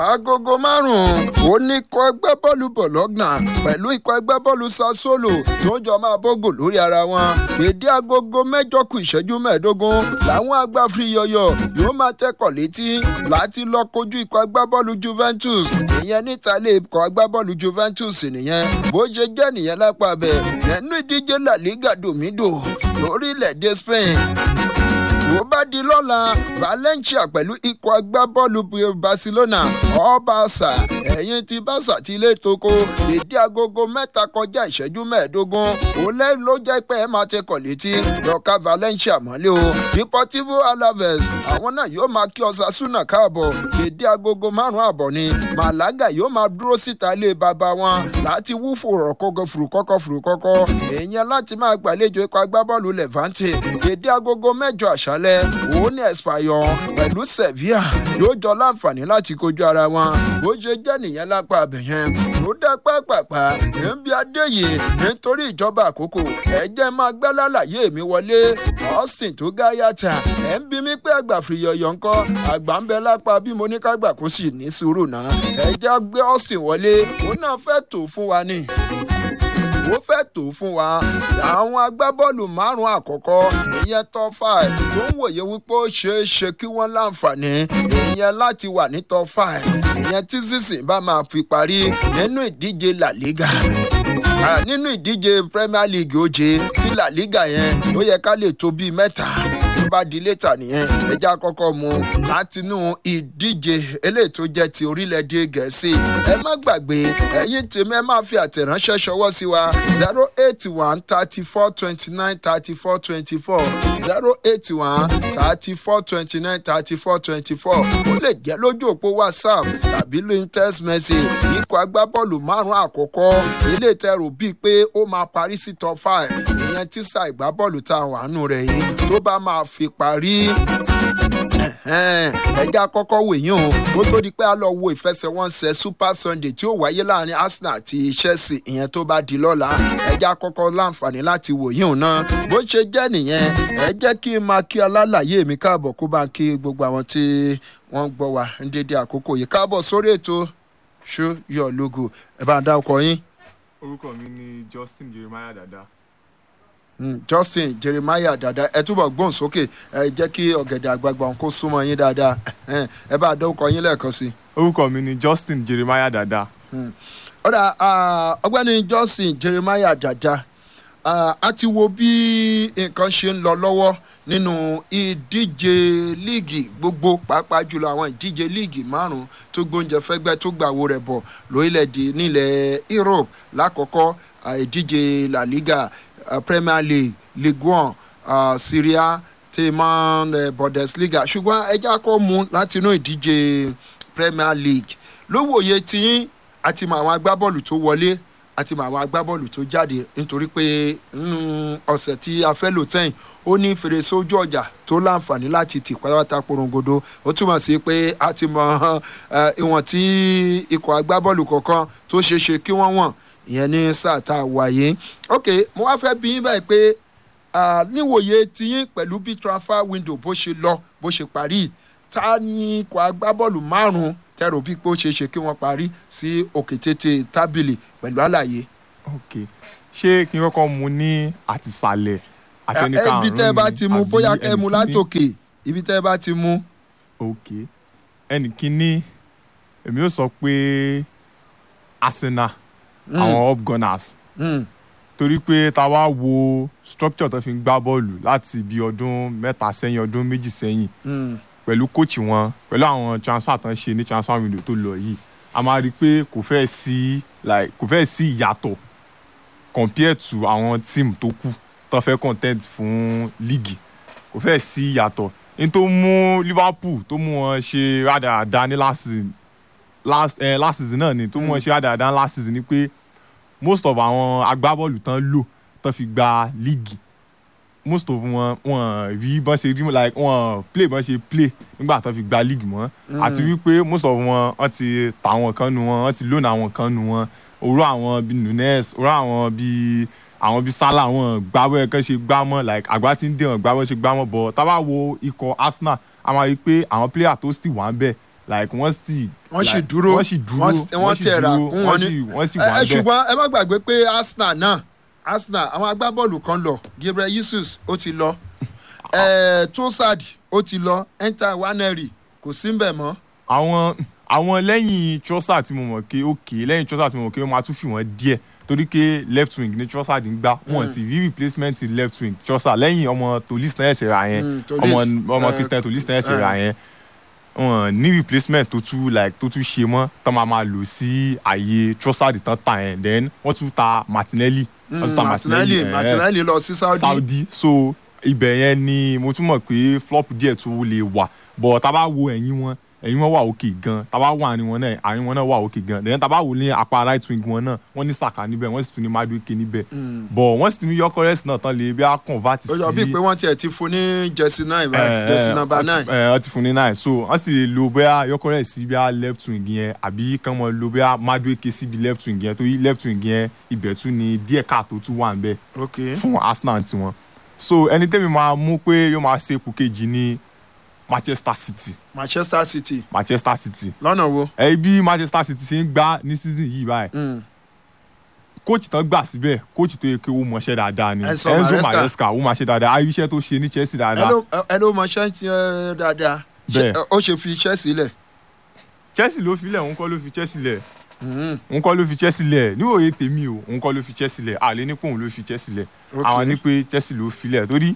agogo márùn-ún ó ní ikọ̀ ẹgbẹ́ bọ́ọ̀lù bọ̀lọ́gbọ̀n pẹ̀lú ikọ̀ ẹgbẹ́ bọ́ọ̀lù sassuolo tó ń jọ máa bógò lórí ara wọn èdè agogo mẹ́jọ kù ìṣẹ́jú mẹ́ẹ̀ẹ́dógún làwọn agbáfiri yọyọ yóò máa tẹ́kọ̀ létí láti lọ kojú ikọ̀ agbábọ́ọ̀lù juventus ìyẹn níta ilé ikọ̀ agbábọ́ọ̀lù juventus nìyẹn bó ṣe jẹ́ nìyẹn lápá bẹ̀ nínú ìdíje la liga domido lórílẹ̀‐èdè spain tó bá di lọ́la valencia pẹ̀lú ikọ̀ agbábọ́ọ̀lù barcelona ọbaṣà ẹ̀yìn ti bàṣà ti ilé toko èdè agogo mẹ́ta kọjá ìṣẹ́jú mẹ́ẹ̀ẹ́dógún òun lẹ́yìn ló jẹ́ pé ẹ máa tẹkọ̀ létí lọ́ka valencia mọ́lẹ́ o deportivo alaves àwọn náà yóò máa kí osasuna káàbọ̀ èdè agogo márùn-ún àbọ̀ ni malaga yóò máa dúró síta ilé bàbá wọn láti wú fòrọ̀kọ́kọ́ fùrùkọ́kọ́ fùrùkọ́kọ́ èèyàn láti máa gbàlejò ikọ̀ agbábọ́ọ̀lù levante èdè agogo mẹ́jọ àṣà alẹ́ òun ní espanyol pẹ̀lú sevilla yóò jọ láǹfààní láti kojú ara wọn bó ṣe jẹ́ nìyẹn lápá abẹ̀yẹn ló dá pápápá níbi adéyè nítorí ìjọba àkókò ẹ̀jẹ̀ máa gbẹ́ lálàyé mi wọlé austin tó gá yàtà ẹ̀ ń bí mi pé àgbà fìyọ̀yọ̀ ńkọ́ àgbà ń bẹ lápá bí mo ní kágbà kó sì ní sùúrù náà ẹ̀jẹ̀ gbé austin wọlé òun náà fẹ́ tò fún wa ni ó fẹ́ tó fún wa àwọn agbábọ́ọ̀lù márùn-ún àkọ́kọ́ ìyẹn top five tó ń wòye wípé ó ṣeé ṣe kí wọ́n láǹfààní ìyẹn láti wà ní top five ìyẹn tí sísìn bá máa fi parí nínú ìdíje la liga nínú ìdíje premier league oje tí la liga yẹn ó yẹ ká lè tó bíi mẹ́ta tó bá di létà nìyẹn ẹja kọ́kọ́ mu látinú ìdíje eléyìí tó jẹ́ ti orílẹ̀-èdè gẹ̀ẹ́sì ẹ má gbàgbé ẹ̀yin tèmi ẹ máa fi àtẹ̀ránṣẹ́ ṣọwọ́ sí wa zero eight one thirty four twenty nine thirty four twenty four zero eight one thirty four twenty nine thirty four twenty four ó lè jẹ́ lójú òpó whatsapp tàbí lóyún text message ikọ̀ agbábọ́ọ̀lù márùn-ún àkọ́kọ́ ilé ìtẹ̀rù bíi pé ó máa parí sí top five ìyẹn tísà ìgbábọ́ọ̀lù tá a wà nù rẹ̀ yìí tó bá máa fi parí ẹja kọ́kọ́ wò yín o ó tó di pé a lọ wo ìfẹsẹ̀wọnsẹ̀ super sunday tí ó wáyé láàrin arsenal àti chelsea ìyẹn tó bá di lọ́la ẹja kọ́kọ́ láǹfààní láti wò yín o náà bó ṣe jẹ́ nìyẹn ẹ jẹ́ kí n máa kí alálàyé mi káàbọ̀ kó bá ń kí gbogbo àwọn tí wọ́n ń gbọ́ wa ń dédé àkókò yìí káàbọ̀ sórí ètò show your logo ẹ bá ń dá ọkọ yín. orúkọ mi ni justin jeremiah dada Mm, justin jeremiah dada ẹ túbọ̀ gbóhùn sókè ẹ jẹ́ kí ọ̀gẹ̀dẹ̀ àgbààgbà òun kó súnmọ́ yín dáadáa ẹ bá dọ́kọ̀ yín lẹ́ẹ̀kan sí i. orúkọ mi ni justin jeremiah dada ọ̀dà ọgbẹ́ni justin jeremiah dada a ti wo bí nǹkan ṣe ń lọ lọ́wọ́ nínú ìdíje líìgì gbogbo pàápàá jùlọ àwọn ìdíje líìgì márùn tó gbóúnjẹ fẹ́gbẹ́ tó gbàwó rẹ̀ bọ̀ lórílẹ̀‐èdè nílẹ̀ europe lákọ̀ọ́kọ́ ìdíje la liga uh, premier league ligue one uh, syria teman uh, bundesliga ṣùgbọ́n ẹja kọ́ mu láti inú ìdíje premier league lówòye tí àti mọ àwọn agbábọ́ọ̀lù tó wọlé àti mọ àwọn agbábọ́ọ̀lù tó jáde nítorí pé nínú ọ̀sẹ̀ tí a fẹ́ lò tẹ́yìn ó ní fèrèsé ojú ọjà tó láǹfààní láti tì pátápátá porongodo ó túmọ̀ sí pé a ti mọ ìwọ̀n tí ikọ̀ agbábọ́ọ̀lù kọ̀ọ̀kan tó ṣeé ṣe kí wọ́n wọ̀n ìyẹn ní sáà tá a wáyé ok mo wá fẹ́ bí yín báyìí pé níwòye tiyín pẹ̀lú bí transfer window bó ṣe lọ bó ṣe parí ta ni ikọ̀ agbábọ́ọ̀lù márùn-ún tẹ̀rọ bí pé ó ṣeé ṣe kí wọ́n parí sí òkè tètè tábìlì pẹ̀lú àlàyé. ok ṣé kí n kọ́kọ́ mu ní àtìsàlẹ̀ àtẹnika àrùn ibi tẹ́ ẹ bá ti mu bóyá kẹ́ ẹ mu látòkè ibi tẹ́ ẹ bá ti mu. ok ẹnì kíní èmi yóò sọ pé arsenal àwọn up gunners torí pé ta wá wo structure tó fi ń gbá bọ́ọ̀lù láti bí ọdún mẹ́ta sẹ́yìn ọdún méjì sẹ́yìn pẹ̀lú kóòchì wọn pẹ̀lú àwọn transfer tán ṣe ní transfer window tó lọ yìí a máa rí i pé kò fẹ́ sí like kò fẹ́ sí ìyàtọ̀ compare to àwọn team tó kù tó fẹ́ content fún league kò fẹ́ sí ìyàtọ̀ ní tó mú liverpool tó mú wọn ṣe rádaràda ní last season last, eh, last season náà ni tó mú wọn ṣe rádaràda last season ni pé most of àwọn agbábọ́ọ̀lù tán lò tán fi gba league most of wọn wọn rí bọ́n ṣe rí like wọn play bọ́n ṣe play nígbà tán fi gba league mọ́ àti wípé most of wọn wọ́n ti ta àwọn kan nu wọn wọ́n ti lónà àwọn kan nu wọn òró àwọn bíi nunes òró àwọn bíi àwọn bíi salah wọn gbábọ́ ẹ̀kan ṣe gbá mọ́ like àgbà tí ń dé wọn gbábọ́ ṣe gbá mọ́ bọ̀ tá bá wo ikọ̀ arsenal a máa rí i pé àwọn player tó sì wà ń bẹ̀ like wọ́n sì wọ́n sì like, dúró wọ́n sì dúró wọ́n sì- wọ́n sì tẹ̀ rà dúró, kún wọn wọ́n ní. sì wọ́n sì ẹ wà ẹ, bẹ́ẹ̀ ṣùgbọ́n ẹ má gbàgbé pé arsenal náà arsenal àwọn agbábọ́ọ̀lù kan lọ gabriel jesus ó ti lọ ẹ tosad ó ti lọ enter waneri kò sí mbẹ̀ mọ́ àwọn àwọn lẹ́yìn Trossard tí mo mọ̀ pé ok lẹ́yìn Trossard tí mo mọ̀ pé wọ́n máa tún fi wọ́n díẹ̀ torí pé left wing ní Trossard ń gbá wọ́n sì rí replacement sí left wing Trossard lẹ́yìn ọmọ Tolis náà ẹ̀sẹ̀ ra yẹn Mm, Tolisso, ọmọ ọmọ eh, Christian Tolis náà ẹ̀sẹ̀ eh. ra yẹn wọ́n ní replacement tó tún like tó tún ṣe mọ́ tán máa máa lò sí àyè Trossard tán tà yẹn then wọ́n tún ta Martinelli wọ́n tún ta martinelli eh, eh martinelli lọ sí saudi saudi so ibẹ̀ yẹn ni mo tún mọ̀ pé flop díẹ̀ tó lè wà but tá a bá wo ẹ̀yìn wọn ẹ̀yìn wọn wà òkè gan tá a bá wo àárín wọn náà àárín wọn náà wà òkè gan then tá a bá wo ní apá right wing wọn náà wọ́n ní saka níbẹ̀ wọ́n sì tún ní madueke níbẹ̀ but wọ́n sì tún ní yọkọrẹ́sì náà tán lè bí a convert sí ó yọ bíi pé wọ́n tiẹ̀ ti fún ní jersey nine báyìí jersey number nine wọ́n ti fún ní nine so wọ́n sì lè lo bóyá yọkọrẹ́sì sí bí a left wing yẹn àbí kán mọ́ lo bóyá madueke sí bí left wing yẹn torí left wing yẹn ibẹ̀ tún ní díẹ̀ káàtó tún wà ń bẹ́ẹ̀ ok fún arsenal tiwọn so ẹni tẹ́mi máa mú pé yóò máa ṣe ipò kejì ní manchester city manchester city manchester city lọ́nà wo. ẹ bí manchester city ṣe ń gbá ní season yìí báyìí Mm. kóòtù tán gbà síbẹ̀ kóòtù tó yẹ kí ó mọṣẹ́ dáadáa ni Enzo enzo Maresca. maresca ó máa ṣe dáadáa ayé iṣẹ́ tó ṣe ní chelsea ẹ dáadáa ló ẹ ló mọ ṣẹ́ ẹ dáadáa Ṣé- Bẹ́ẹ̀. ó ṣe fi iṣẹ́ sílẹ̀. chelsea ló filẹ̀ òun kọ́ ló fi chelsea lẹ̀ Mm. òun kọ́ ló fi chelsea lẹ̀ níwòye tèmi o òun kọ́ ló fi chelsea lẹ̀ àlẹ́ ní pòun ló fi chelsea lẹ̀ Ok. àwọn ní pé chelsea ló filẹ̀ torí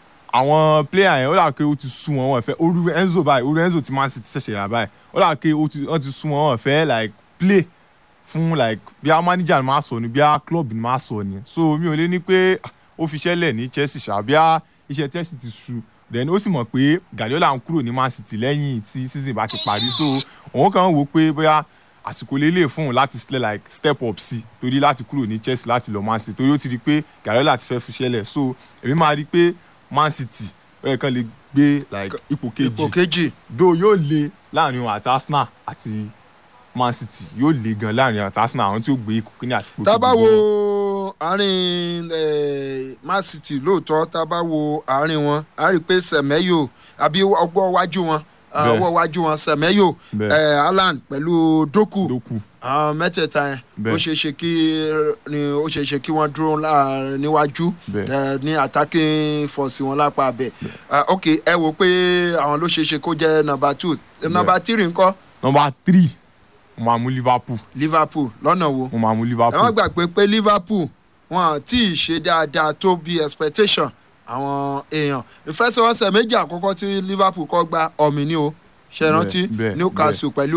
àwọn player yẹn ó dà pé ó ti sú wọn wọn fẹ́ oru enzo báyìí oru enzo ti man city ṣẹ̀ṣẹ̀ yà báyìí ó dà pé ó ti wọ́n ti sú wọn wọn fẹ́ like play fún like bí a manager ni máa sọ ni bí a club ni máa sọ ni so mi ò lè ní pé ah, ó fi iṣẹ́ lẹ̀ ní chelsea ṣá bí a iṣẹ́ chelsea ti sú then ó sì mọ̀ pé guardiola ń kúrò ní man city lẹ́yìn tí season bá ti parí so òun kàn ń wò pé bóyá àsìkò lélẹ̀ fún un láti sílẹ̀ like step up sí torí láti kúrò ní chelsea láti lọ man city torí ó ti rí i pé guardiola ti fẹ́ fi iṣẹ́ lẹ̀ so èmi máa rí i pé man city ó yẹ kán lè gbé like ipò ipò kejì kejì do yóò le láàrin òun àti arsenal àti man city yóò le gan láàrin òun àti arsenal àwọn tí ó gbé ipò kíní àti ipò tá a bá kejì wo lọ́wọ́. àárín eh, man city lóòótọ́ tá a bá wo àárín wọn a rí i pé sẹ̀mẹ́yò àbí ọgbọ́ iwájú wọn ah, Bẹ́ẹ̀. ọwọ́ iwájú wọn sẹ̀mẹ́yò Bẹ́ẹ̀. eh, haaland pẹ̀lú doku dókù àwọn mẹ́tẹ̀ẹ̀ta yẹn Bẹ́ẹ̀. ó ṣeé ṣe kí ni ó ṣeé ṣe kí wọ́n dúró lá- níwájú Bẹ́ẹ̀. eh, ní attacking force wọn lápá abẹ Ah, ok ẹ wò pé àwọn ló ṣeé ṣe kó jẹ́ number two number three ńkọ́ number three mo máa mú liverpool liverpool lọ́nà wo mo máa mú ẹ má liverpool gbàgbé pé liverpool wọn tí ì ṣe dáadáa tó bí expectation àwọn èèyàn ìfẹsẹ̀wọnsẹ̀ méjì àkọ́kọ́ tí liverpool kọ́ gba ọ̀mì ni o ṣe Bẹ́ẹ̀, rántí bẹ́ẹ̀, newcastle pẹ̀lú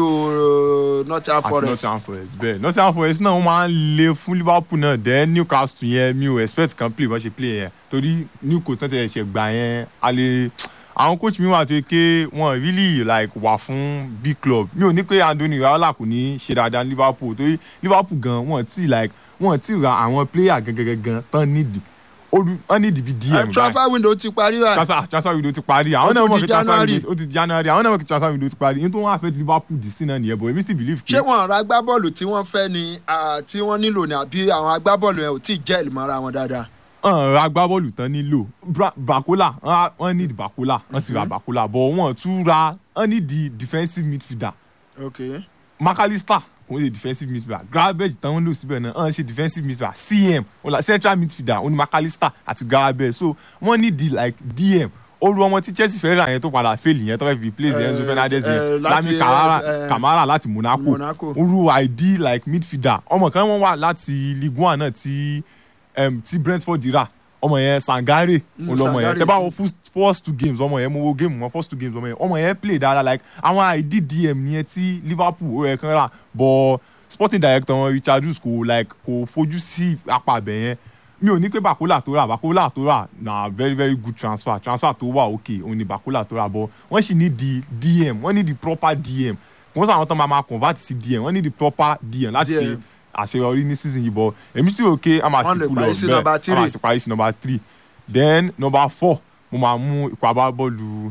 uh, nottingham àti forest nottingham forest bẹ́ẹ̀ nottingham forest náà wọ́n máa ń le fún liverpool náà then newcastle yẹn mi ò expect kan play bọ́n ṣe play yẹn torí newco tán tẹ̀ ṣe gbà yẹn a lè àwọn coach mi wà tó yẹ pé wọ́n really like wà fún big club mi ò ní pé anthony raola kò ní ṣe dáadáa ní liverpool torí liverpool gan wọ́n ti like wọ́n ti ra àwọn player gangan tán nídìí wọ́n nídìí bí dm Eh, báyìí transfer window ti parí báyìí transfer transfer window ti parí Ó àwọn tún náà mọ̀ di pé transfer January. window ó ti di january àwọn náà mọ̀ pé transfer window ti parí nítorí wọ́n á fẹ́ liverpool dì sí náà nìyẹn but èmi still believe pé ṣé wọn ra agbábọ́ọ̀lù tí wọ́n fẹ́ ni ah, tí wọ́n nílò ni àbí àwọn agbábọ́ọ̀lù yẹn ò tí ì jẹ́ ìmọ̀ra wọn dáadáa. ọ̀n ra agbábọ́ọ̀lù tán nílò Bra- bakola wọ́n- wọ́n need bakola wọ́n sì ra bakola but wọ́n tún ra wọ́n need the defensive midfielder ok macalister kò ń ṣe defensive midfielder gravel tán ń lò síbẹ̀ náà wọ́n ṣe defensive midfielder cm wọ́n la central midfielder wọ́n ní macalister àti gravel so wọ́n need the like dm olú ọmọ tí chelsea fẹ́ rà yẹn tó padà fail yẹn tó fẹ́ fi place Eh, enzo fernandez eh, yẹn láti, lami kamara eh, kamara láti monaco Monaco. olú id like midfielder ọmọ kan wọ́n wà láti ligue one náà tí um, tí brentford rà ọmọ yẹn sangare Mm, olọmọ yẹn Sangare. tẹ bá wọ first- first two games ọmọ yẹn mo wo game wọn first two games ọmọ yẹn ọmọ yẹn play dáadáa like àwọn id dm yẹn tí liverpool ó yẹ kán rà but sporting director wọn richard hughes kò like kò fojú sí apá abẹ yẹn mi ò ní pé bakola tó rà bakola tó rà na very very good transfer transfer tó wà okay òun ni bakola tó rà but wọ́n sì ní di dm wọ́n ní di proper dm wọ́n sọ àwọn tó máa ma convert sí dm wọ́n ní di proper dm láti DM. ṣe àṣeyọrí ní season yìí but èmi sì rò pé a máa Wọ́n sì lè kú lọ parí sí bẹ́ẹ̀ number a máa three. sì parí sí number three then number four mo máa mú ikọ̀ agbábọ́ọ̀lù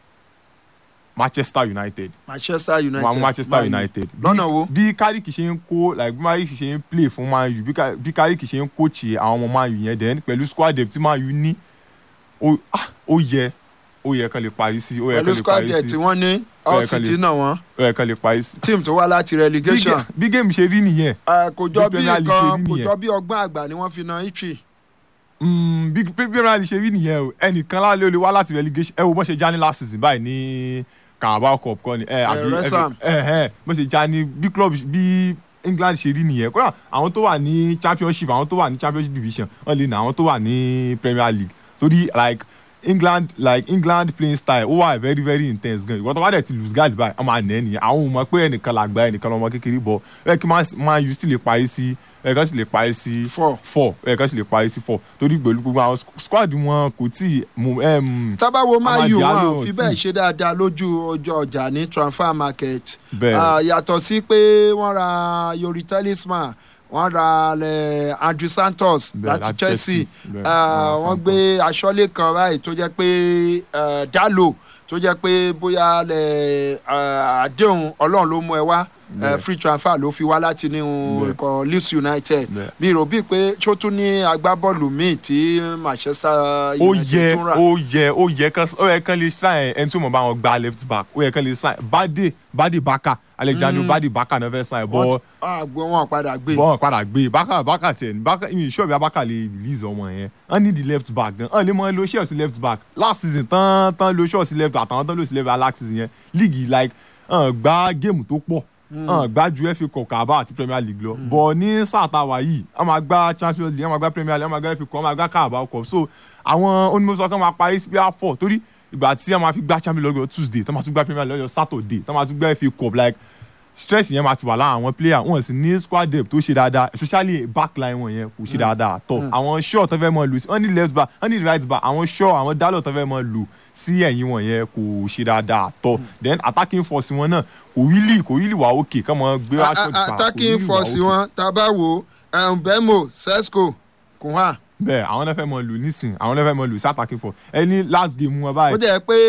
manchester united manchester united mo máa mú manchester Man U. united lọ́nà wo bí kárìkì ṣe ń kó like bí kárìkì ṣe ń play fún man u bí Ká- bí kárìkì ṣe ń coach àwọn ọmọ man u yẹn then pẹ̀lú squad depth tí man u ní ó ah, ó yẹ ó yẹ kán lè parí sí ó yẹ pẹ̀lú kán lè squad parí ẹ̀ tí sí wọ́n ní all ẹ̀ kan city lè náà wọ́n ẹ̀ kan lè parí sí. team tó wá láti Bí relegation gé- bí géèmù ṣe rí nìyẹn Eh, kò jọ bí bí Premier League ṣe nǹkan rí kò nìyẹn. jọ bí ọgbọ́n àgbà ni wọ́n fi na Italy Mm, bí premier league ṣe rí nìyẹn o ẹnìkan lálẹ́ olè wá láti relegation ẹ wo bó ṣe já ní last season báyìí ní carabao cup kọ́ ni ẹ àbí West Ham. ẹ ẹ bó ṣe já ní bí club bí england ṣe rí nìyẹn kódà àwọn tó wà ní championship àwọn tó wà ní championship division wọ́n lè nà àwọn tó wà ní premier league torí like england like england playing style ó wà very very intense gan ìwọ́n tó bá dẹ̀ ti lose guard báyìí ọmọ àná nìyẹn àwọn ò mọ̀ pé ẹnìkan làgbà ẹnìkan lọ́mọ kékeré bọ̀ ẹ kí máa yù sí lè parí sí ẹ kàn sì lè parí sí Four. four ẹ kàn sì lè parí sí four torí pẹ̀lú gbogbo àwọn squad wọn kò tí ì mú ẹm, tábàwo Man Amadi U wọn Diallo ò fi tí- bẹ́ẹ̀ ṣe dáadáa lójú ọjọ́ ọjà ní transfer market bẹ́ẹ̀ Ah, yàtọ̀ sí pé wọ́n ra Yori Talisman wọ́n ra eh, Andrew Santos Bẹ́ẹ̀, láti láti Chelsea Chelsea. Bẹ́ẹ̀, Ah, wọ́n ra wọ́n gbé aṣọ́lé kan báyìí tó jẹ́ pé eh, Dalo tó jẹ́ pé bóyá lẹ, ah, àdéhùn Ọlọ́run ló mú ẹ wá eh, Bẹ́ẹ̀. free transfer ló fi wá láti ní Bẹ́ẹ̀. ikọ̀ Leeds United Bẹ́ẹ̀. mi rò bíi pé ṣó tún ní agbábọ́ọ̀lù míì tí Manchester ó United yẹ tún rà. ó yẹ ó yẹ kán ó yẹ kán lè sign ẹni tó mọ̀ bá wọn gba left back ó yẹ kán lè sign Bade Bade Baka Alexander Mm. Bade Baka náà fẹ́ sign wọ́n bọ́ ti- ah, gbé wọn padà gbé. bọ́ọ̀ padà gbé Baka Baka tiẹ̀ ní Baka ìyẹn ìṣọ́ ìbí Baka lè release ọmọ yẹn wọ́n ní the left back gan wọ́n lè mọ lo ṣẹ́ọ̀ sí left back last season tán tán lo ṣọ́ọ̀ sí left back àtàwọn tán lo sí left back last season yẹn league like hàn gba géèmù tó pọ̀ hàn gba ju FA Cup Carabao àti Premier League lọ bọ̀ ní sáà tá a wà yìí wọ́n máa gba Champions League wọ́n máa gba Premier League wọ́n máa gba FA Cup wọ́n máa gba Carabao Cup so àwọn onímọ̀sọ́ kan máa parí sí pr four torí ìgbà tí wọ́n máa fi gba Champions League lọ́jọ́ Tuesday tán máa tún gba Premier League lọ́jọ́ Saturday tán máa tún gba FA Cup like stress yẹn máa ti wà lára àwọn player wọn sì ní squad depth tó ṣe dáadáa especially backline wọn yẹn kò ṣe dáadáa tọ àwọn short tó fẹ́ mọ lù sí wọn ní left back wọn ní right back àwọn short àwọn dálọ̀ tó fẹ́ mọ lù sí ẹ̀yìn wọn yẹn kò ṣe dáadáa tọ then attacking force wọn náà kò really kò really wà okay kọ́ mọ gbé A- aṣọ a- attacking force wọn tá a bá wo Mbemo Sesco Kunha bẹ́ẹ̀ àwọn náà fẹ́ mọ lù nísìn àwọn náà fẹ́ mọ lù sí attacking force ẹni last game wọn báyìí ó jẹ́ pé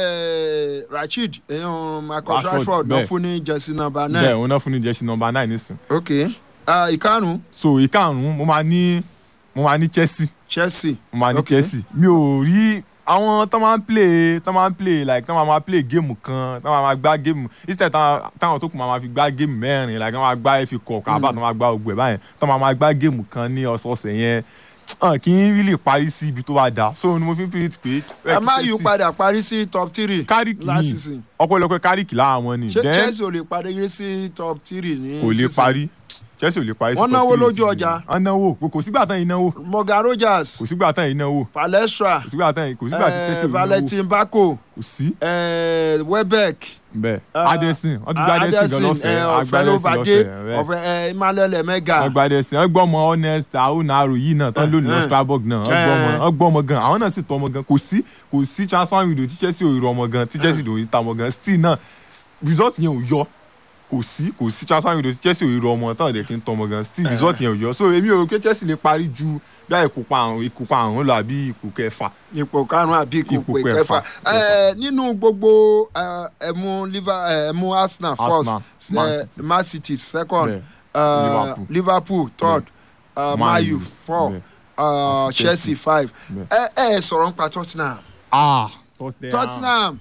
lẹ Rashid èèyàn Marcus Rashford, Rashford lọ bẹ́ẹ̀. fún ní jersey number bẹ́ẹ̀ nine òun náà fún ní jẹ́sí number nine nísìn ok Ah, ìkarùn so ìkarùn-ún mo máa ní mo máa ní Chelsea Chelsea mo máa ní Ok. Chelsea mi ò rí àwọn tó máa ń play tó máa ń play like tó máa máa play géèmù kan tó máa máa gbá géèmù instead táwọn táwọn tó kù máa máa fi gbá géèmù mẹ́rin like tó máa gbá FA Cup kábà tó máa gbá ogbè báyẹn tó máa máa gbá géèmù kan ní ọ̀sọ̀ọ̀sẹ̀ yẹn hàn kí n really parí sí ibi tó bá dáa so ni mo fi ń pè é pé ẹ má yù padà parí sí top three kárìkì last ní season ọ̀pọ̀lọpọ̀ kárìkì lára wọn ni ṣé then Chelsea ò lè parí sí top three ní kò lè season? parí Chelsea ò lè parí sí Wọ́n top náwó three lójú season. ọjà. wọ́n náwó kò sígbà tán yìí náwó Morgan Rogers kò sígbà tán yìí náwó Palestra kò sígbà tán yìí kò sígbà tí eh, Chelsea ò náwó Valentin Bako kò sí eh, Welbeck bẹ́ẹ̀ Ah, adesin wọ́n ti gba adesin gan lọ́fẹ̀ẹ́ ọ̀fẹ́ agba ló adesin bàjẹ́ lọ́fẹ̀ẹ́ bẹ́ẹ̀ ọ̀fẹ́ ẹ, Emmanuel Emega wọ́n gba adesin wọ́n gbọ́ ọmọ honest ahunaro yìí náà tán lónìí Eh, lọ Strasbourg náà wọ́n gbọ́ ọmọ eh. wọ́n gbọ́ ọmọ gan àwọn náà sì tọ́ ọmọ gan kò sí kò sí transfer window tí Chelsea ò rí ọmọ gan tí Chelsea ò rí ta ọmọ gan still náà result yẹn ò yọ kò sí kò sí transfer window tí Chelsea ò rí ọmọ tán ọ̀dẹ̀ kí n tọ́ ọmọ gan still result yẹn ò yọ so èmi ò rò pé Chelsea lè parí ju bí i ìkópa àrùn ìkópa àrùn lọ àbí ipò kẹfà ipò karùn-ún àbí ipò Ipò kẹfà kẹfà. Eh, nínú gbogbo eh, ẹmu Liver- eh, ẹmu Arsenal Arsenal, first Man eh, City. Man City second bẹ́ẹ̀ eh, Liverpool. Liverpool third eh, Man U four bẹ́ẹ̀ eh, Àti Chelsea five bẹ́ẹ̀. ẹ ẹ sọ̀rọ̀ nípa Tottenham ah Tottenham Tottenham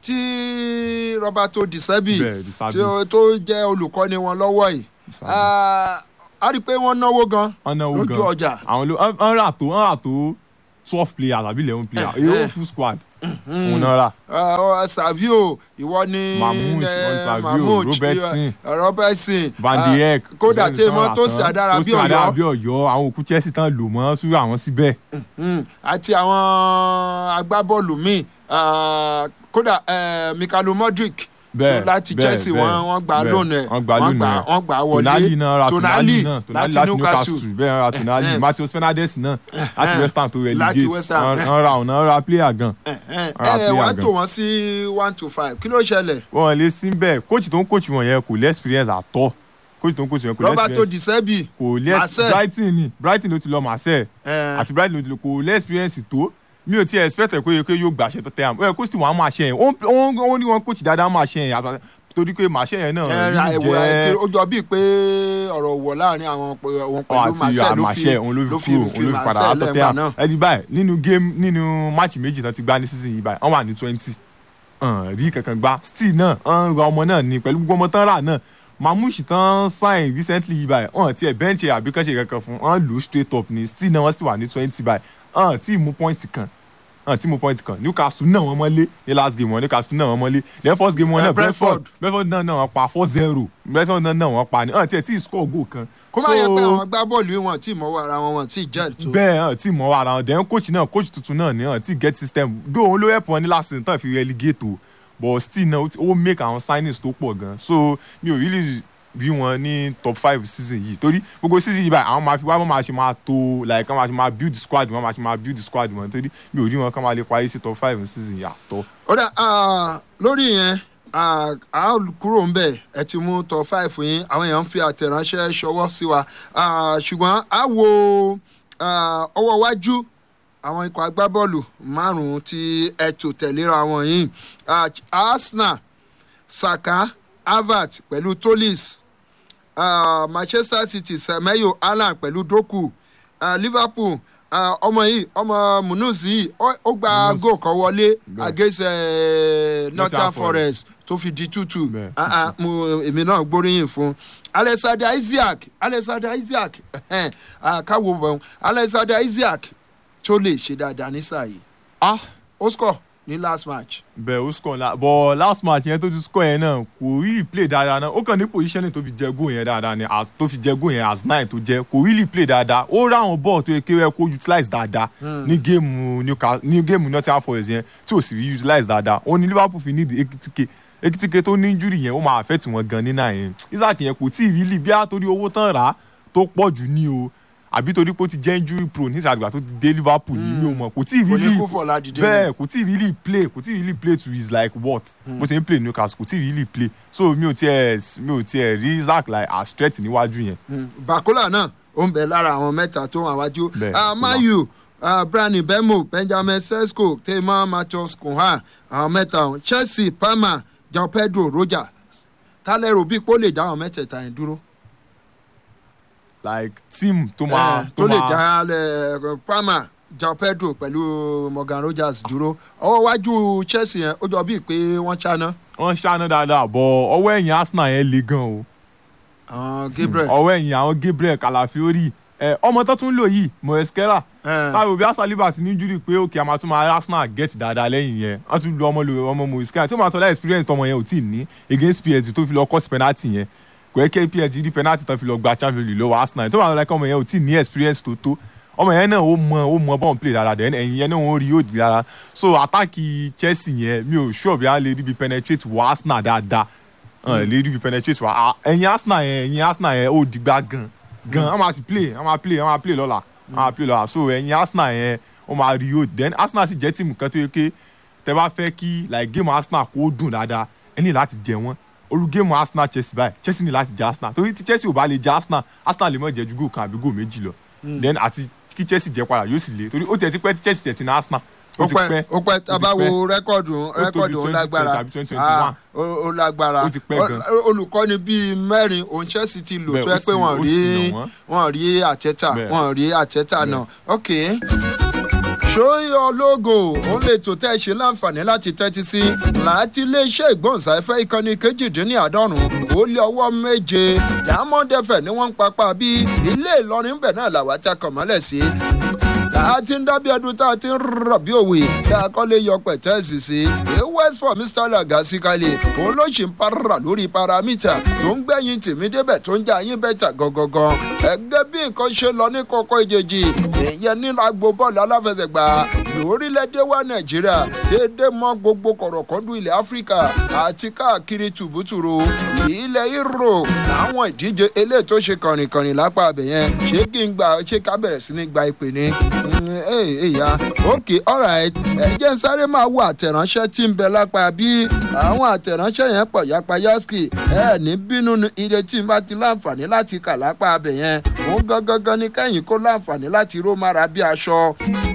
tí Roberto Di Serbi bẹ́ẹ̀ Di Serbi. tí ó- tó jẹ́ olùkọ́ni wọn lọ́wọ́ yìí Di Serbi. Ah, a rí i pé wọ́n náwó gan wọ́n náwó lójú gan ọjà àwọn ló wọ́n rà tó wọ́n rà tó twelve players àbí eleven players Eh, èyí eh. ó full squad òun náà rà Ah, Savio ìwọ ni Mahmood, eh, ìwọ ni Savio, Mahmood, Robertson, eh, Robertson Van ah, de Beek kódà ìṣẹ́ni tí tán mo rà tó tán. sì àdára bí tó sì àdára Ọ̀yọ́ bí Ọ̀yọ́ àwọn òkú Chelsea tán lò mọ́ sórí àwọn síbẹ̀ Mm, àti àwọn agbábọ́ọ̀lù míì ah, kódà eh, Mikhailo Modric bẹ́ẹ̀ tó láti bẹ́ẹ̀, Chelsea bẹ́ẹ̀, wọ́n wọ́n gbà bẹ́ẹ̀. lónìí ẹ̀ wọ́n gbà lónìí ẹ̀ wọ́n gbà wọlé Tonali náà ra Tonali Tonali náà Tonali láti láti Newcastle Newcastle bẹ́ẹ̀ ra Tonali Eh, eh. Matheus Fernandes náà láti West Ham tó relegate West Ham, wọ́n eh. wọ́n ra ọ̀nà ra player gan ẹ ẹ Ara ẹ player wàá gan. tò wọ́n sí one to five kí ló ṣẹlẹ̀ wọ́n lè sí bẹ́ẹ̀ coach tó ń coach wọn yẹn kò lè experience àtọ́ coach tó ń coach wọn kò lè Roberto experience Di Serbi kò lè Marseille. Brighton ni Brighton ló ti lọ Marseille eh, àti bright ló kò lé experience tó mi ò tiẹ̀ expect ẹ̀ pé pé yóò gbàṣẹ tó tẹ̀ àmọ́ ẹ̀ kó sì wọ́n á máa ṣe yẹn ó ń- ó ní wọn coach dáadáa máa ṣe yẹn àtà- torí pé màá ṣe yẹn náà ẹ, rí ẹwọ, ẹ, jẹ́ ó jọ bíi pé ọ̀rọ̀ wọ̀ láàrin àwọn pẹ- òun ọ pẹ̀lú àti Marcel ló fi àmàṣẹ òun ló ló fi fi kúrò fi òun ló fi padà Marcel látọ̀ lẹ́gbàá tẹ̀ náà. ẹ̀ di báyìí nínú game nínú match méjì tán ti gbá ní season yìí báyìí wọ́n wà ní twenty hàn rí kankan gbá still náà hàn ra ọmọ náà ni pẹ̀lú gbogbo ọmọ tán rà náà mamushi tán sign recently yìí báyìí hàn tiẹ̀ bench ẹ̀ àbí kẹ́sẹ̀ kankan fún hàn lù ú straight up ni still náà wọ́n sì wà ní twenty báyìí hàn tí ì mú point kan hàn tí ì mú point kan newcastle náà wọ́n mọ́lé ní last game wọn newcastle náà wọ́n mọ́lé then first game wọn Eh, náà Brentford. brentford brentford náà náà wọ́n pa four zero brentford náà náà wọ́n pa ni hàn tiẹ̀ tí ì score goal kan kó má yẹ pé So- àwọn agbábọ́ọ̀lù yìí wọn tí mọ́wọ́ ara wọn wọn tí jẹ́ tó. bẹ́ẹ̀ hàn tí mọ̀ ara wọn then coach náà coach tuntun náà ni hàn tí get system do òun ló help wọn ní last season tán fi relegate o but still náà ó ti- ó make àwọn signings tó pọ̀ gan so mi ò really rí wọn ní top five season yìí torí gbogbo season yìí báyìí àwọn máa fi wá wọn máa ṣe máa tó like wọn máa ṣe máa build squad wọn máa ṣe máa build squad wọn torí mi ò rí wọn kán máa lè parí sí top five season yìí àtọ. ó dà ah, lórí yẹn ah, a ó kúrò ń bẹ̀ ẹ ti mú tọ fáìfù yín àwọn èèyàn ń fi àtẹ̀ránṣẹ́ ṣọwọ́ sí wa Ah, ṣùgbọ́n a wo ah, ọwọ́ iwájú àwọn ikọ̀ agbábọ́ọ̀lù márùn-ún tí ẹ tò tẹ̀léra wọn yìí Ah, arsenal saka harvard pẹ̀lú tolis ah, manchester city semeyo allan pẹ̀lú doku ah, liverpool ah, ọmọ yìí ọmọ munuz yìí ó ó gba Munuz. goal kan wọlé Bẹ́ẹ̀. against eh, nottingham Forest. forest tó fi di tútù Bẹ́ẹ̀, Ah, ah, mo èmi náà gbóríyìn fún alexander isaac alexander isaac ẹhẹ́n, ah, káwo bọ̀ alexander isaac tó lè ṣe dáadáa ní sáà yìí ah ó score ní last match. bẹ́ẹ̀ ó score la but last match yẹn tó ti score yẹn náà kò really play dáadáa náà ó kàn ní positioning tó fi jẹ goal yẹn dáadáa ni as tó fi jẹ goal yẹn as nine tó jẹ kò really play dáadáa ó ráwọn ball tó yẹ kéwẹ́ kó utilize dáadáa ní géèmù Newcastle ní géèmù Nottingham Forest yẹn tí ò sì rí utilize dáadáa ó ní Liverpool fi need ekitike ekitike tó ní injury yẹn ó máa affect wọn gan ní náà yẹn Isaac yẹn kò tí ì really bí a torí owó tán rà á tó pọ̀ jù ní o àbí torí pé ó ti jẹ́ injury prone ní ìsàgbà tó ti dé Liverpool ní mi ò mọ̀ kò tí ì kò ní really kú fọlá dìde bẹ́ẹ̀ kò tí ì really play kò tí ì really play to his like what bó ṣe ń play Newcastle kò tí ì really play so mi ò tiẹ̀ mi ò tiẹ̀ rí Isaac like as threat níwájú yẹn. bakola náà ó ń bẹ lára àwọn mẹ́ta tó wà wájú Bẹ́ẹ̀, Ah, mayu ah, brani bemo benjamin sesko tema matheus kunha àwọn mẹ́ta ọ̀hún. chelsea palmer jean pedro roger tálẹ́rù bíi pé ó lè dá àwọn mẹ́tẹ̀ẹ̀ta yẹn dúró like team tó máa Eh, tó lè máa- dá eh, palmer jean pedro pẹ̀lú morgan rogers dúró ọwọ́ wájú chelsea yẹn ó jọ bíi pé wọ́n ṣáná wọ́n ṣáná dáadáa bọ̀ ọwọ́ ẹ̀yìn Arsenal yẹn le gan o àwọn gabriel ọwọ́ ẹ̀yìn àwọn Gabriel Calafiori ẹ ọmọ tó tún lò yìí Moesquera Eh, táwọn òbí Saliba ti ní injury pé òkè àmà tún máa Arsenal get dáadáa lẹ́yìn yẹn wọ́n tún lu ọmọ lu ọmọ Moesquera tí ó máa sọ láì experience tọmọ yẹn ò tí ì ní against PSG tó fi lọ kọ́sì penalty yẹn kò yẹ kí PSG rí penalty tán fi lọ gba Champions League lọ́wọ́ Arsenal tó máa sọ láì ọmọ yẹn ò tí ì ní experience tó tó ọmọ yẹn náà ó mọ ó mọ bọ́ọ̀n play dáadáa then ẹ̀yìn yẹn náà ó rí yóò di dáadáa so àtàkì Chelsea yẹn mi ò sure bí a lè rí bí penetrate wọ Arsenal dáadáa ẹ̀ lè rí bí penetrate wọ à- ẹ̀yìn Arsenal yẹn ẹ̀yìn Arsenal yẹn ó dìgbà gan gan wọ́n máa sì play wọ́n máa play wọ́n máa play lọ́la wọ́n máa play lọ́la so ẹ̀yìn Arsenal yẹn ó máa rí yóò then Arsenal sì jẹ́ tíìmù kan tó yẹ pé tẹ bá fẹ́ kí like game Arsenal kó dùn dáadáa ẹ ní láti jẹ wọ́n olú game Arsenal Chelsea báyìí Chelsea ní láti jẹ Arsenal torí tí Chelsea ò bá lè jẹ Arsenal Arsenal lè mọ̀ jẹ́ ju goal kan àbí goal méjì lọ then àti kí Chelsea jẹ padà yóò sì le torí ó tiẹ̀ ti pẹ́ tí Chelsea tiẹ̀ ti ní Arsenal ó pẹ́ ó pẹ́ tá a bá wo rẹ́kọ̀dù tó rẹ́kọ̀dù ó 2020 lágbára tàbí 2021. Ah, ó ó lágbára Ó ti pẹ́ gan. Ó- olùkọ́ni bíi mẹ́rin òun Chelsea ti lò Bẹ́ẹ̀, tó ó yẹ pé sì- wọ́n ó rí sì nà wọ́n. wọ́n rí àtẹ́tà Bẹ́ẹ̀. wọ́n rí àtẹ́tà náà ok ṣóyọ lógo òun lè tó tẹ́ ṣe láǹfààní láti tẹ́tí sí láti iléeṣẹ́ ìgbóhùnsáfẹ́ ìkànnì kejìdínláàádọ́rùn-ún ó lé ọwọ́ méje Diamond FM ni wọ́n ń papá bí ilé Ìlọrin bẹ̀ náà làwọn takọ̀ mọ́lẹ̀ sí tá a ti ń dábí ọdún tá a ti ń rọ̀ bí òwe tá a kọ́ lè yọ pẹ̀tẹ́ẹ̀sì sí i west for mr lagasi kalẹ̀ òun ló ṣì ń para lórí paramita tó ń gbẹ̀yìn tèmi débẹ̀ tó ń jẹ́ àyín bẹ́tà gangan ẹgẹ́ bí nǹkan ṣe lọ ní kọ́kọ́ ìjèjì ìyẹn nínú agbo bọ́ọ̀lù aláfẹsẹ̀gbá lórílẹ̀‐èdè wa nàìjíríà déédé mọ́ gbogbo kọ̀rọ̀kọ́ndù ilẹ̀ áfíríkà àti káàkiri tùbútùrù ilẹ̀ ìrò àwọn ìdíje eléyìí tó ṣe kànrìnkànrìn lápá abẹ̀yẹn ṣé kí n gbà ṣé ká bẹ̀rẹ̀ sí ní gba ìpè ní ẹ̀yà ok alright ẹ jẹ́ n sáré máa wo àtẹ̀ránṣẹ́ tí ń bẹ lápá bí àwọn àtẹ̀ránṣẹ́ yẹn pọ̀ yapa yaski ẹ ní bínú ni ire tí n bá ti láǹfààní láti kà lápá abẹ yẹn òun gangan ni kẹ́yìn kó láǹfààní láti ró mára bí aṣọ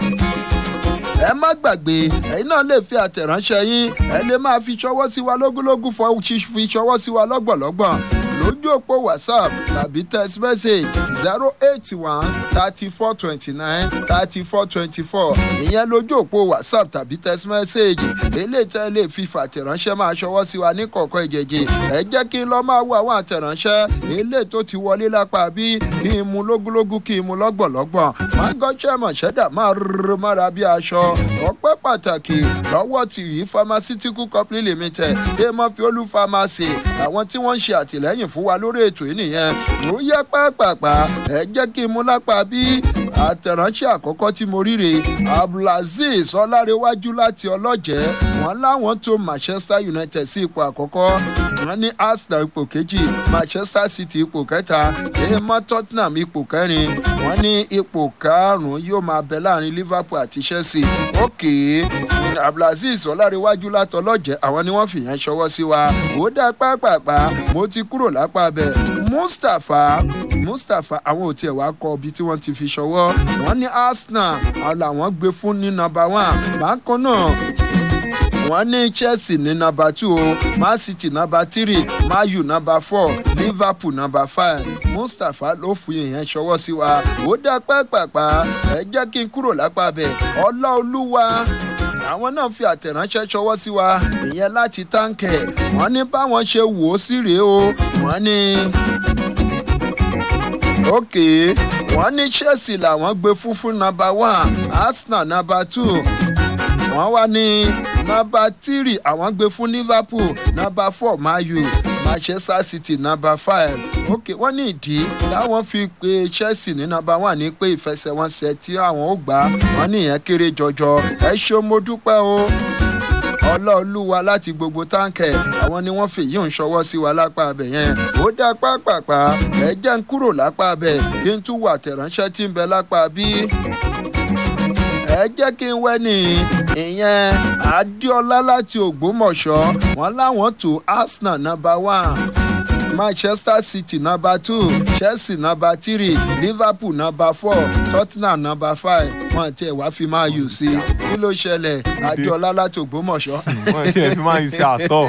ẹ má gbàgbé ẹ̀yin náà lè fi àtẹ̀ránṣẹ́ yín ẹ lè máa fi ṣọwọ́ sí wa lógúnlógún fọ fi ṣọwọ́ sí wa lọ́gbọ̀nlọ́gbọ̀n lójú òpó whatsapp tàbí text message zero eight one thirty four twenty nine thirty four twenty four ìyẹn lójú òpó whatsapp tàbí text message eléyìí tẹ́ lè fi fàtẹ̀ránṣẹ́ máa ṣọwọ́ sí wa ní kọ̀ọ̀kan ìjẹ̀jẹ̀ ẹ jẹ́ kí n lọ máa wo àwọn àtẹ̀ránṣẹ́ eléyìí tó ti wọlé lápá bí kí n mu lógúnlógún kí n mu lọ́gbọ̀nlọ́gbọ̀n máa gọ́ṣẹ́ mọ̀ṣẹ́dà máa rúrú mọ́ra bí aṣọ ọpẹ́ pàtàkì lọ́wọ́ tìrí pharmaceutical company limited dèmọ́ fiolú pharmacy àwọn tí wọ́n ń ṣe àtìlẹ́yìn fún wa lórí ètò yìí nìyẹn ó yẹ pàápàá ẹ jẹ́ kí n mú lápá bí àtẹ̀ránṣẹ́ àkọ́kọ́ tí mo ríre abdulaziz ọlárẹ̀wájú láti ọlọ́jẹ́ wọn láwọn tó manchester united sí ipò àkọ́kọ́ wọn ní arsenal ipò kejì manchester city ipò kẹta èèmọ tottenham ipò kẹrin wọn ní ipò karùnún yóò máa bẹ láàrin liverpool àti chelsea òkè abdulaziz ọlárẹ̀wájú láti ọlọ́jẹ́ àwọn ni wọ́n fìyẹn ṣọwọ́ sí wa ó dá pápápá mo ti kúrò lápá bẹ̀ mustapha mustapha àwọn ò tiẹ̀ wá kọ ibi tí wọ́n ti fi ṣọwọ́ wọ́n ní arsenal làwọn gbé fún ní nọmba one bákan náà wọ́n ní chelsea ní nọmba two o man city nọmba three man u nọmba four liverpool nọmba five mustapha ló fi ìyẹn ṣọwọ́ sí wa ó dá pápápá ẹ jẹ́ kí n kúrò lápá bẹ̀ ọlọ́ọ̀lúwa àwọn náà fi àtẹ̀ránṣẹ́ ṣọwọ́ sí wa ìyẹn láti táǹkẹ̀ wọ́n ní báwọn ṣe wò ó sí rèé o wọ́n ní òkè wọ́n ní chelsea làwọn gbé fún fún nọmba one arsenal nọmba two wọ́n wá ní nọmba three àwọn gbé fún liverpool nọmba four mayu manchester city nọmba five òkè wọ́n ní ìdí táwọn fi pe chelsea ní nọmba one ní pé ìfẹsẹ̀wọnsẹ̀ tí àwọn ò gbà wọ́n ní ìyẹn kéré jọjọ ẹ ṣeun mo dúpẹ́ o ọlọ́ọ̀lúwa láti gbogbo táǹkẹ̀ àwọn ni wọ́n fèyí ń ṣọwọ́ sí wa lápá abẹ yẹn ó dá pápápá ẹ jẹ́ ń kúrò lápá abẹ kí n tún wà tẹ̀ránṣẹ́ tí ń bẹ lápá bí ẹ jẹ́ kí n wẹ́ ní ìyẹn adéọlá láti ògbómọ̀ṣọ́ wọn láwọn tó arsenal number one manchester city number two chelsea number three liverpool number four tottenham number five wọn tiẹ̀ wá fi máa yù sí i kí ló ṣẹlẹ̀ adéọlá láti ògbómọ̀ṣọ́. wọ́n ti ẹ̀ fi máa ń ṣe àtọ̀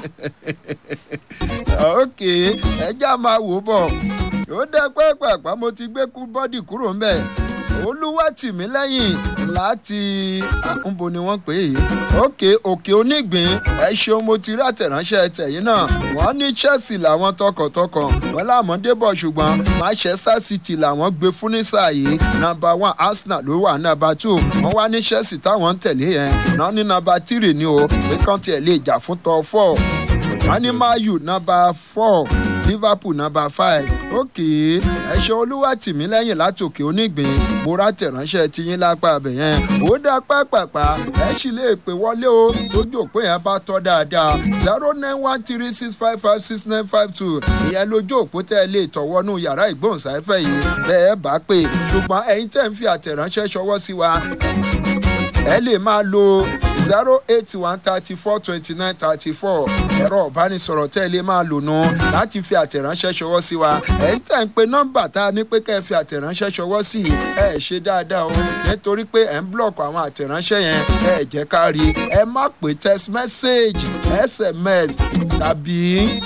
ok ẹja máa wò bọ̀ ó dẹ́ pẹ́pẹ́pẹ́ mo ti gbé kú bọ́dì kúrò ńbẹ̀ olúwàtìmílẹ́yìn láti àkúnbo ni wọ́n pè é òkè òkè onígbín ẹ ṣeun mo ti rí àtẹ̀ránṣẹ́ tẹ̀yìn náà wọ́n ní chelsea làwọn tọkàntọkàn wọ́n láwọn débọ̀ ṣùgbọ́n manchester city làwọn gbé fún ní sáà yìí nọmba one arsenal ló wà nọmba two wọ́n wá ní chelsea táwọn ń tẹ̀lé yẹn náà ní nọmba three ni o pé kàn tiẹ̀ lè jà fún tọ́ four wọ́n ní mayu nọmba four liverpool nọmba five òkè ẹ ṣe olúwa tìmí lẹ́yìn látòkè onígbìn mo rà tẹ̀ránṣẹ́ tiyín lápá abẹ yẹn ó dá pápápá ẹ sì lè pè wọlé o lójú òpó yẹn bá tọ́ dáadáa zero nine one three six five five six nine five two ìyẹn lójú òpó tẹ́ ẹ lè tọ̀wọ́nú yàrá ìgbóhùnsáfẹ́ yìí bẹ́ẹ̀ bá pè ṣùgbọ́n ẹ̀yin tẹ́ ń fi àtẹ̀ránṣẹ́ ṣọwọ́ sí wa ẹ lè máa lo zero eight one thirty four twenty nine thirty four ẹ̀rọ ìbánisọ̀rọ̀ tẹ́ ẹ lè máa lò nù láti fi àtẹ̀ránṣẹ́ ṣọwọ́ sí wa ẹ̀ ń tẹ̀ ń pe nọ́mbà tá a ní pé kẹ́ ẹ fi àtẹ̀ránṣẹ́ ṣọwọ́ sí i ẹ ṣe dáadáa o nítorí pé ẹ̀ ń blọ̀kù àwọn àtẹ̀ránṣẹ́ yẹn ẹ jẹ́ ká rí i ẹ má pè text message sms tàbí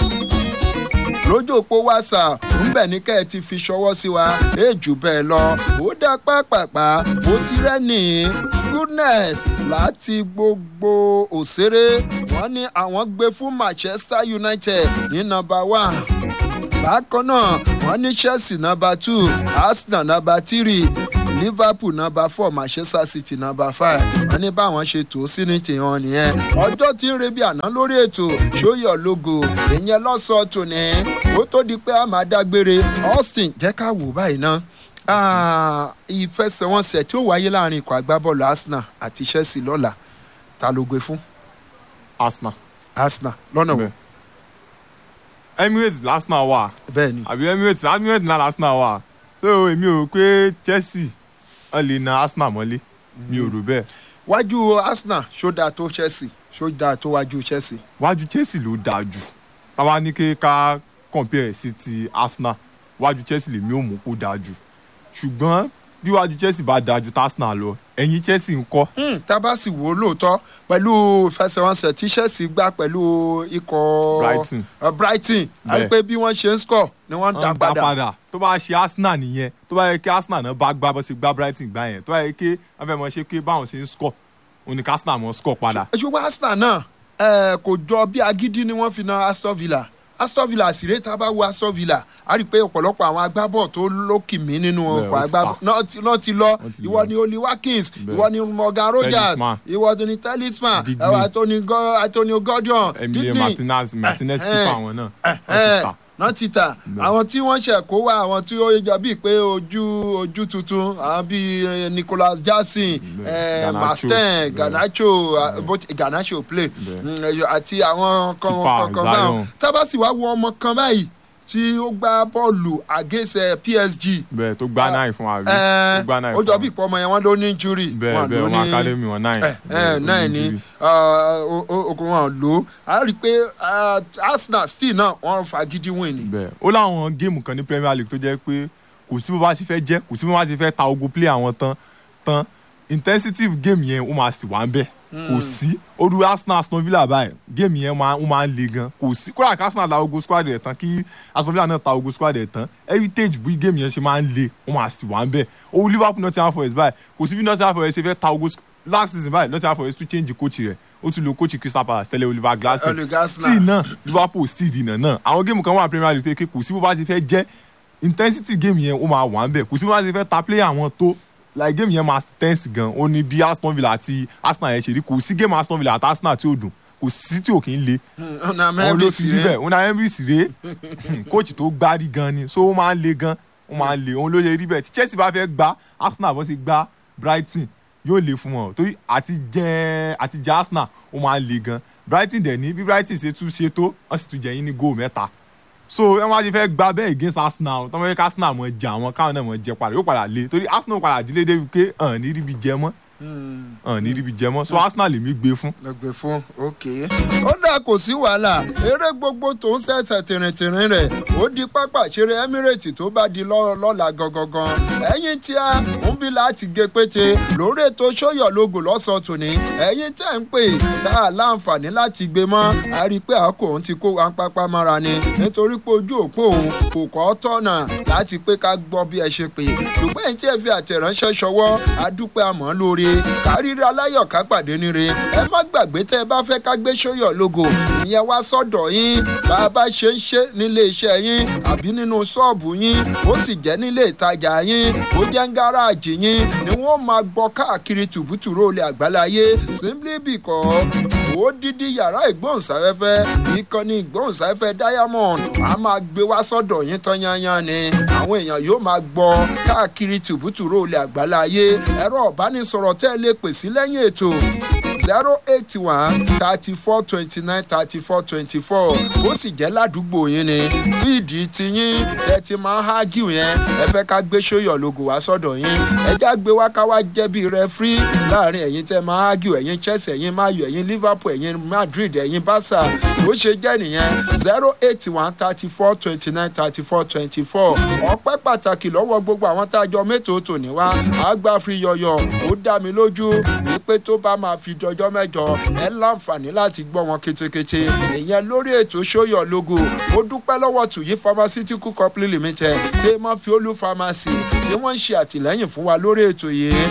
lójú òpó whatsapp ńbẹ ní kẹ́ ẹ ti fi ṣọwọ́ sí wa èjù bẹ́ẹ̀ lọ ó dá pápápá ó ti rẹ́ni goodness láti gbogbo òṣèré wọn ní àwọn gbé fún manchester united ní nọmba one bákan náà wọn ní chelsea nọmba two arsenal nọmba three liverpool nọmba four manchester city nọmba five wọn ní báwọn ṣe tó sí ní tìhàn nìyẹn ọjọ́ tí ń rebi àná lórí ètò ṣóyọ̀ logo ìyẹn lọ́sọ̀ọ́ tòní ó tó di pé a máa dágbére austin jẹ́ ká wò báyìí ná ìfẹsẹ̀wọnsẹ̀ tí ó wáyé láàrin ikọ̀ agbábọ́ọ̀lù arsenal àti chelsea lọ́la ta ló gbé fún arsenal arsenal lọ́nà wo Bẹ́ẹ̀. emirates arsenal wà bẹ́ẹ̀ ni àbí emirates emirates náà arsenal wà so èmi ò rò pé chelsea wọn lè na arsenal mọ́lé mi ò rò bẹ́ẹ̀ wájú arsenal ṣó dáa tó chelsea ṣó dáa tó wájú chelsea wájú chelsea ló dáa jù táwa ní kí ká compare sí ti arsenal wájú chelsea lèmi ò mú kó dáa jù ṣùgbọ́n bí wájú chelsea bá dáa ju arsenal lọ ẹ̀yìn chelsea ń kọ́ Hmm, tá a bá sì wò ó lóòótọ́ pẹ̀lú ìfẹsẹ̀wọnsẹ̀ tí chelsea gbá pẹ̀lú ikọ̀ Brighton. uh, brighton a rí Bẹ́ẹ̀. pé bí wọ́n ṣe ń score ni wọ́n ń dá wọ́n dá padà padà tó bá ṣe arsenal nìyẹn tó bá yẹ kí arsenal náà bá gbá bó ṣe gbá brighton gbá yẹn tó bá yẹ kí wọ́n fẹ́ mọ ṣe pé báwọn ṣe ń score òun ni kí arsenal mọ score padà ṣùgbọ́n arsenal náà eh, kò jọ bí agídí ni wọ́n fi na aston villa aston villa sì rèé tá a bá wo aston villa a rí i pé ọ̀pọ̀lọpọ̀ àwọn agbábọ̀ tó lókìmí nínú Bẹ́ẹ̀, ọkọ̀ ó ti agbábọ̀ ta. náà ti- náà ti lọ Wọ́n ti ìwọ lọ. ni oli watkins Bẹ́ẹ̀. ìwọ ni morgan rogers Talisman. ìwọ ni talisman Digne. ẹwà anthony Go- antonio gordon emilio Digne. martinez martinez Eh, keeper eh, àwọn náà Eh, wọ́n ti ta. náà ti tà Bẹ́ẹ̀. àwọn tí wọ́n ṣẹ̀ kó wá àwọn tí ó jọ bíi pé ojú ojú tuntun àwọn bíi eh, nicholas jackson Bẹ́ẹ̀. eh, Garnacho. masten Bẹ́ẹ̀. garnacho ah, bó- garnacho play Bẹ́ẹ̀. Mm, eh, àti àwọn kan Keeper, kan báwọn Zion. tábàsì wá wo ọmọ kan báyìí tí ó gbá bọ́ọ̀lù against eh, psg bẹ́ẹ̀ tó gbá náà fún wa rí Eh, tó gbá náà ó fún jọ wa. bí ìpọ́nmọ yẹn wọ́n ló ní injury bẹ́ẹ̀ wọ́n bẹ́ẹ̀ ló wọn ní- academy wọn náà ẹ ẹ náà ni okun wọn lò á rí i pé ah, arsenal still náà wọ́n fagídí win ni. bẹ́ẹ̀ ó láwọn géèmù kan ní premier league tó jẹ́ pé kò sí bó bá ti fẹ́ jẹ́ kò sí bó bá ti fẹ́ ta ogun play àwọn tán tán intensity game yẹn ó máa sì wá ń bẹ̀ kò sí oru arsenal aston villa báyìí game yẹn máa ó máa ń le gan kò sí kódà kí arsenal ta ogun squad ẹ̀ tán kí aston villa náà ta ogun squad ẹ̀ tán heritage bí game yẹn ṣe máa ń le ó máa sì wá ń bẹ̀ owó liverpool nottingham forest báyìí kò sí bí nottingham forest ṣe fẹ́ ta ogun squ- last season báyìí nottingham forest tún change coach rẹ̀ ó tún lo coach crystal palace tẹ́lẹ̀ oliver glasner Oliver Glasner. tí náà liverpool still dìnnà náà àwọn géèmù kan wà premier league tó yẹ kí kò sí bó bá ti fẹ́ jẹ́ intensity game yẹn ó máa wà ń bẹ̀ kò sí bó bá ti fẹ́ ta player wọn tó like game yẹn máa tense gan ó ní bí aston villa àti arsenal yẹn ṣe rí kò sí game aston villa àti arsenal tí ò dùn kò sí tí ò kí ń le ọ̀nà òun ló mẹ́rin fi sí rí rẹ̀ bẹ́ẹ̀ una emery sì rèé coach tó gbárí gan ni so ó máa ń le gan ó máa ń le òun ló yẹ rí bẹ́ẹ̀ tí chelsea bá fẹ́ gba arsenal bó ṣe gba brighton yóò le fún wọn torí àti jẹ àti jẹ arsenal ó máa ń le gan brighton dẹ̀ ní bí brighton ṣe tún ṣe tó wọ́n sì tún jẹ yín ní góò mẹ́ta so ẹ wá ti fẹ́ gba bẹ́ẹ̀ against arsenal tọ́mọ yẹ ká arsenal mọ̀ jẹ àwọn káwọn náà mọ̀ jẹ padà yóò padà le torí arsenal padà dílé débi pé hàn ní ríbi jẹ mọ́ hàn ní ríbi jẹ mọ́ so arsenal lèmi gbé fún lọgbẹ fún ok ó dáa kò sí wàhálà eré gbogbo tó ń ṣẹ̀ṣẹ̀ tìrìntìrìn rẹ̀ ó di pápá ìṣeré emirates tó bá di lọ́- lọ́la gangan ẹ̀yin tí a ń bí láti gé pété lórí ètò sóyọ̀ lógo lọ́sàn-án tòní ẹ̀yin tẹ̀ ń pè tá a láǹfààní láti gbé mọ́ a rí i pé àkókò òun ti kó wa ń pápá mọ́ra ni nítorí pé ojú òpó òun kò kọ́ tọ̀nà láti pé ká gbọ́ bí ẹ ṣe pè ṣùgbọ́n ẹ̀yin tí ẹ fi àtẹ̀ránṣẹ́ ṣọwọ́ adúpẹ́ àmọ́ lórí kárírí aláyọ̀ ká pàdé níre ẹ má gbàgbé tẹ́ ẹ bá fẹ́ ká gbé sóyọ̀ lógo ìyẹn wá sọ́dọ̀ yín bá a bá ṣe ń ṣe nílé iṣẹ́ yín àbí nínú ṣọ́ọ̀bù yín ó sì jẹ́ nílé ìtajà yín ó jẹ́ ń gáràjì yín ni wọ́n máa gbọ́ káàkiri tùbútùrú olè àgbáláyé simply because ó dídí yàrá ìgbóhùnsáfẹ́fẹ́ ìkànnì ìgbóhùnsáfẹ́fẹ́ diamond a máa gbé wá sọ́dọ̀ yín tán yányán ni àwọn èèyàn yóò máa gbọ́ káàkiri tùbútùrú olè àgbáláyé ẹ̀rọ ìbánisọ̀rọ̀ tẹ́ ẹ lè pè sí lẹ́yìn ètò zero eight one thirty four twenty nine thirty four twenty four ó sì jẹ́ ládùúgbò yín ni fíìdì tiyín ẹ ti máa ń hágìw yẹn ẹ fẹ́ ká gbé sóyọ̀ lógo wá sọ́dọ̀ yín ẹ já gbé wá ká wá jẹ́ bí rẹfrí láàrin ẹ̀yin tẹ́ máa hágìw ẹ̀yin chelsea ẹ̀yin mayo ẹ̀yin liverpool ẹ̀yin madrid ẹ̀yin barca ó ṣe jẹ́ nìyẹn zero eight one thirty four twenty nine thirty four twenty four ọpẹ́ pàtàkì lọ́wọ́ gbogbo àwọn tá a jọ mẹ́tòó tòní wá àgbà fi yọ̀yọ̀ ó dá mi lójú wípé tó bá máa fi dọjọ́ mẹ́jọ ẹ láǹfààní láti gbọ́ wọn ketekete ìyẹn lórí ètò sóyọ̀ logo ó dúpẹ́ lọ́wọ́ tuyi pharmaceutical company limited tí wọ́n fi olú pharmacy tí wọ́n ń ṣe àtìlẹ́yìn fún wa lórí ètò yìí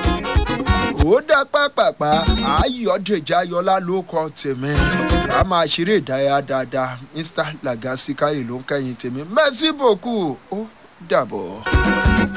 ó dá pápápá ayọ̀dèjì ayọ̀lá ló kọ tèmi a máa ṣeré ìdárayá dáadáa mr lagasi káyè ló ń kẹ́yìn tèmi merci beaucoup ó dàbọ̀.